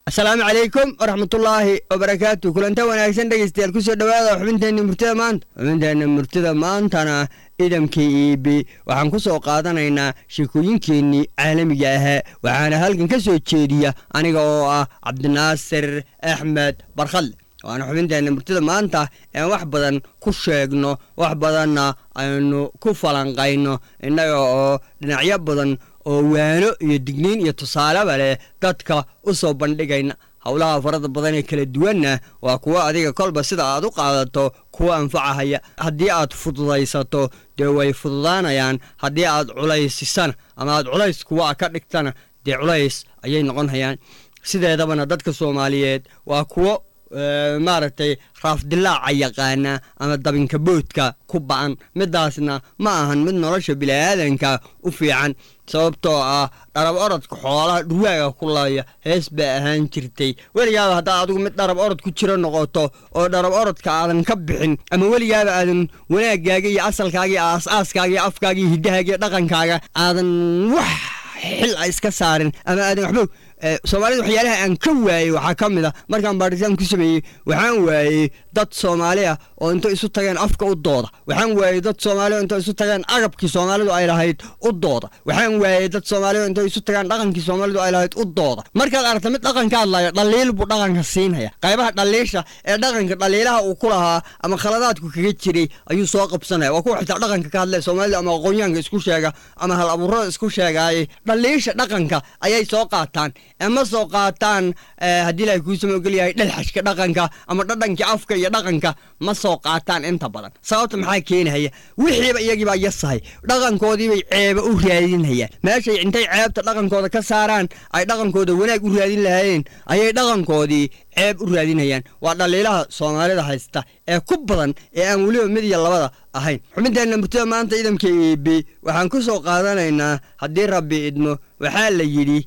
asalaamu calaykum waraxmatullaahi wabarakaatu kulanta wanaagsan dhegeystayaal kusoo dhowaada xubinteenna murtida maanta xubinteenna murtida maantana idamkii iibi waxaan ku soo qaadanaynaa sheekooyinkeennii caalamiga ahaa waxaana halkan ka soo jeediya aniga oo ah cabdinaasir axmed barkhalle waana xubinteenna murtida maanta ean wax badan ku sheegno wax badanna aynu ku falanqayno innaga oo dhinacyo badan oo waano iyo digniin iyo tusaaleba leh dadka u soo bandhigayna howlaha farada badan ee kala duwanna waa kuwo adiga kolba sida aad u qaadato kuwa anfacahaya haddii aad fududaysato dee way fududaanayaan haddii aad culaysisana ama aad culays kuwa ka dhigtana dee culays ayay noqon hayaan sideedabana dadka soomaaliyeed waa kuwo maaragtay raafdilaaca yaqaana ama dabinka boodka ku ba'an midaasna ma ahan mid nolosha bini'aadanka u fiican sababtoo ah dharab orodka xoolaha dhurwaaga ku laaya hees baa ahaan jirtay weligaaba haddaad adigu mid dharab orod ku jiro noqoto oo dharab orodka aadan ka bixin ama weligaaba aadan wanaagaaga iyo asalkaaga iyo aas-aaskaaga iyo afkaaga iyo hiddahaaga iyo dhaqankaaga aadan wax xil a iska saarin ama aadan waxba soomaalida waxyaalaha aan ka waayey waxaa ka mid a markaan baaritaan ku sameeyey waxaan waayey dad soomaali ah oo inta isu tageen afka u dooda waxaan waayey dad soomaali o inta isu tageen agabkii soomaalidu ay lahayd u dooda waxaan waayey dad soomaali o inta isu tageen dhaqankii soomaalidu ay lahayd u dooda markaad aragta mid dhaqanka hadlaya dhaliil buu dhaqanka siinaya qaybaha dhaliisha ee dhaqanka dhaliilaha uu ku lahaa ama khaladaadku kaga jiray ayuu soo qabsanaya waa kuwa xitaa dhaqanka ka hadlaya soomaalida ama aqoonyahanka isku sheega ama hal abuurada isku sheegaayey dhaliisha dhaqanka ayay soo qaataan ma soo qaataan haddii ilahay kuusama ogol yahay dhalxashka dhaqanka ama dhadhankii afka iyo dhaqanka ma soo qaataan inta badan sababta maxaa keenahaya wixiiba iyagiibaa yasahay dhaqankoodiibay ceeba u raadinhayaan meeshay intay ceebta dhaqankooda ka saaraan ay dhaqankooda wanaag u raadin lahaayeen ayay dhaqankoodii ceeb u raadinhayaan waa dhaliilaha soomaalida haysta ee ku badan ee aan weliba mid iyo labada ahayn xubinteenna murtida maanta idamka iibi waxaan ku soo qaadanaynaa haddii rabbi idmo waxaa la yidhi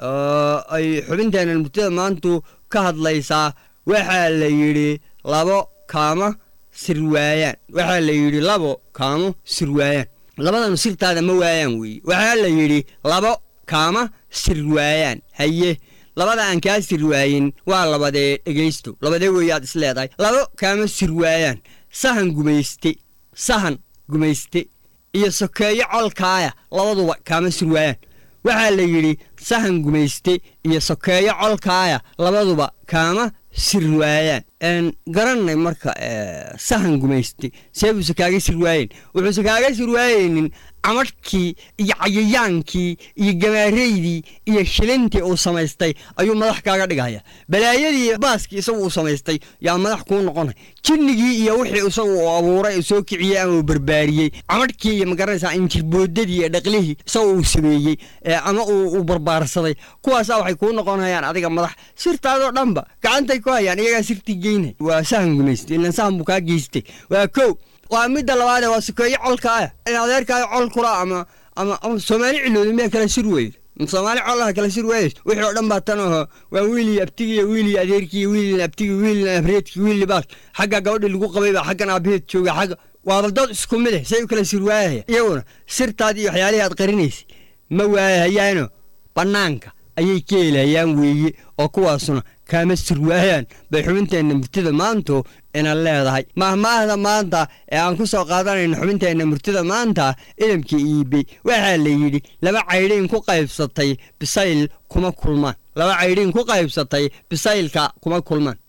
ay xubinteenna murtida maantu ka hadlaysaa waxaa la yidhi labo kaama sirwaayaan waxaa la yidhi labo kaamo sirwaayaan labadanu sirtaada ma waayaan weeye waxaa la yidhi labo kaama sirwaayaan haye labada aan kaa sirwaayin waa labadee dhegaysto labadee weeye aad is leedahay labo kaama sirwaayaan sahan gumayste sahan gumayste iyo sokeeyo colkaaya labaduba kaama sirwaayaan waxaa la yidhi sahan gumayste iyo sokeeyo colkaaya labaduba kaama sirwaayaan garanay marka sahan gumayste see buuse kaaga sirwaayeen wuxuuse kaaga sirwaayeynin camadhkii iyo cayayaankii iyo gamaareydii iyo shilintii uu samaystay ayuu madax kaaga dhigaya balaayadii baaskii isagu uu samaystay yaa madax kuu noqonay jinnigii iyo wixii isagu uu abuuray uu soo kiciyey ama uu barbaariyey camadhkii iyo magaranaysaa injirboodadii iyo dhaqlihii isagu uu sameeyey ama uu barbaarsaday kuwaasaa waxay kuu noqonayaan adiga madax sirtaadoo dhanba gacantay ku hayaan iyagaa sirtii geynay waa sahan gumayste ilan sahan buu kaa geystay waa kow waa midda labaadee waa sokeeyo colkaaya in adeerkaayo col kula ama ama ama soomaali cilooda miyaa kala sir weyda soomaali colaha kala sir weydays wixii oo dhan baa tan aho waa wiilii abtigiiyo wiilii adeerkii wiilin abtigi wiilin abreedki wiilii baas xagga gabadhii lagu qabay baa xaggan aabaheed jooga xagga waa daldood isku mid eh say u kala sir waayahaya iyaguna sirtaadii iyo waxyaalihii aad qarinaysay ma waayahayaano bannaanka ayay ka helayaan weeye oo kuwaasuna kaama sirwaayaan bay xubinteenna murtida maantu ina leedahay mahmaahda maanta ee aan ku soo qaadanayno xubinteenna murtida maanta idamkii iibey waxaa la yidhi laba caydhiin ku qaybsatay bisayl kuma kulmaan laba caydhiin ku qaybsatay bisaylka kuma kulmaan